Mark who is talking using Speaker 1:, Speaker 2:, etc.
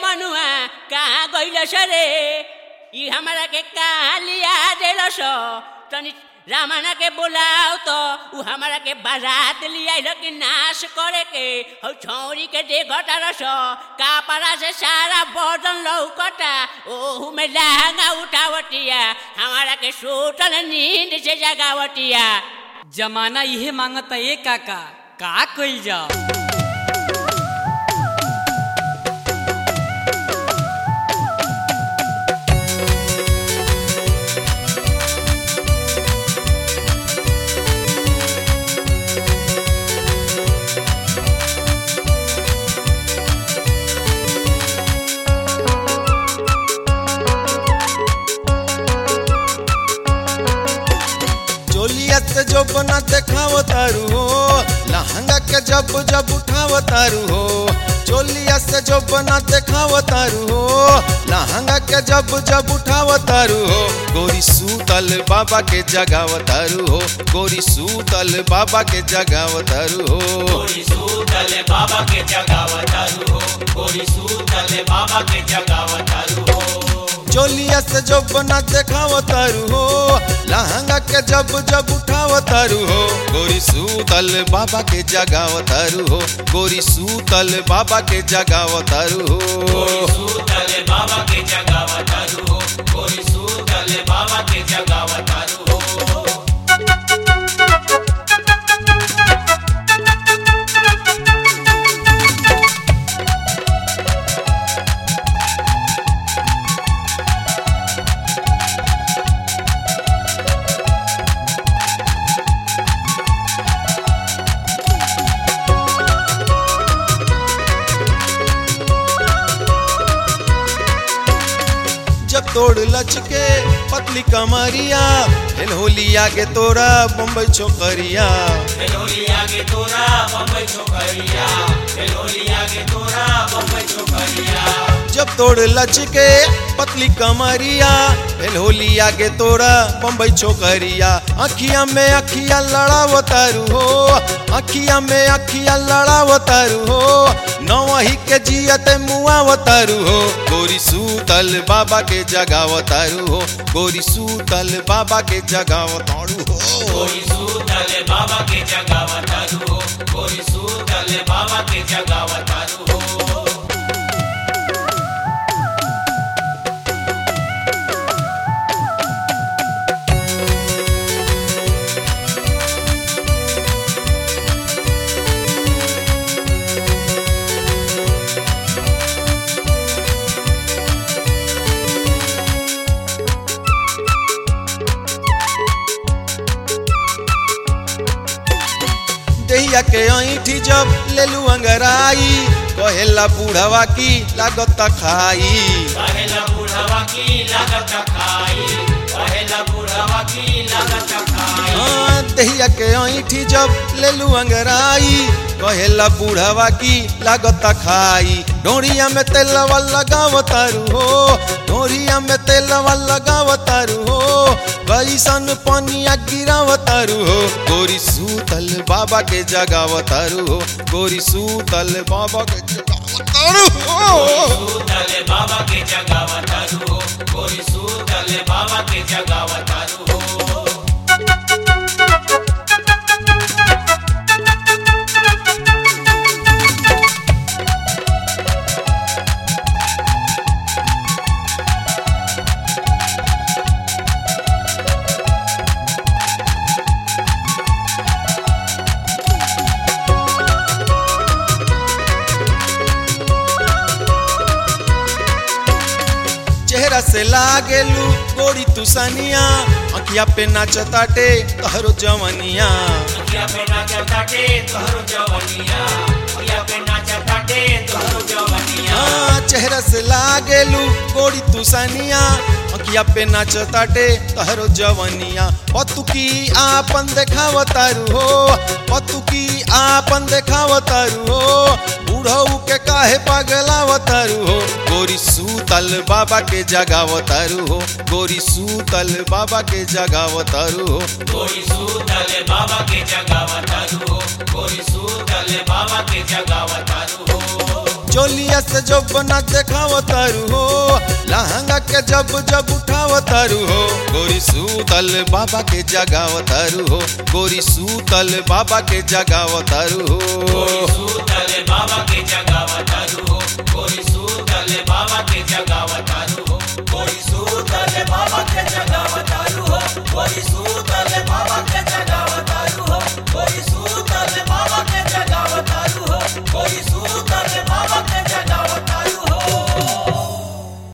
Speaker 1: मनुआ कहाँ गइल रे ई हमरा के कहाँ लिया देल तनी रामाना के बोलाओ तो उ हमरा के बारात लिया कि नाश करे के हौ छौरी के देखता रस कापड़ा से सारा बर्तन लौकता ओहू में लहंगा उठावटिया हमारा के सोतल नींद से जगावटिया
Speaker 2: जमाना इहे मांगता ए काका का कइल जाओ
Speaker 3: चोलिया से जो बना देखाव तारू हो लहंगा के जब जब उठाव तारू हो चोलिया से जो बना देखाव तारू हो लहंगा के जब जब उठाव तारू हो गोरी सूतल बाबा के जगाव तारू हो गोरी सूतल बाबा के जगाव तारू हो
Speaker 4: गोरी सूतल बाबा के जगावतारू हो गोरी सूतल बाबा के जगावतारू हो
Speaker 3: चोलिया से जो बना देखाव तारू हो लहंगा के जब जब उठाव तारू हो गोरी सूतल बाबा के जगाव तारू हो गोरी सूतल बाबा के जगाव तारू
Speaker 4: गोरी
Speaker 3: हो
Speaker 4: सूतल बाबा के जगावतारू हो गोरी सूतल बाबा के जगावतारू हो
Speaker 3: जब तोड़ लचके पतली कमरिया हेल होली आगे तोरा बम्बई छोकरिया
Speaker 4: हेलोली आगे तोरा बम्बई छोकरिया हेलोली आगे तोरा बम्बई छोकरिया
Speaker 3: जब तोड़ लचके पतली कमरिया हेल होली आगे तोरा बम्बई छोकरिया अखिया में अखिया लड़ाव तारू हो अखिया में अखिया लड़ाव तारू हो नवही के जियत मुआव तारू हो गोरी सूतल बाबा के जगाव तारू हो गोरी सूतल बाबा के जगाव तारू हो
Speaker 4: गोरी सूतल बाबा के जगावतारू हो गोरी सूतल बाबा के जगावतारू हो
Speaker 3: देहिया के ऐठी जब लेलू अंगराई कहेला बूढ़वा की लागत खाई
Speaker 4: पहला बुढ़वा की लागत खाई पहला बुढ़वा की लागत खाई
Speaker 3: हाँ, देहिया के ऐठी जब लेलू अंगराई कहेला बूढ़वा की लागत खाई डोरिया में तेलवा लगाव तारू हो डोरिया में तेलवा लगाव तारू हो बैसन पनिया गिराव तारू हो गोरी सूतल बाबा के जगाव तारू हो गोरी सूतल बाबा के जगाव तारू हो
Speaker 4: सूतल बाबा के जगावतारू हो गोरी सूतल बाबा के जगावतारू हो
Speaker 3: चेहरा से लागेलू गोरी तुसनिया अखिया पे नाचताटे तहरो जवनिया
Speaker 4: अखिया पे नाचताटे तोहरो जवनिया अखिया पे नाचताटे तोहरो जवनिया
Speaker 3: हाँ, चेहरा से लागेलू गोरी तुसनिया अखिया पे नाचताटे तहरो जवनिया पतुकी आपन देखाव तारू हो पतुकी आपन देखाव तारू हो बूढ़ऊ के काहे पगलाव तारू हो गोरी सूतल बाबा के जगाव तारू हो गोरी सूतल बाबा के जगाव तारू हो
Speaker 4: गोरी सूतल बाबा के जगावतारू हो गोरी सूतल बाबा के जगावतारू हो
Speaker 3: चोलिया से जो बना देखाव तारू हो लहंगा के जब जब उठाव तारू हो गोरी सूतल बाबा के जगाव तारू हो गोरी सूतल बाबा के जगाव तारू हो
Speaker 4: सूतल बाबा के जगावत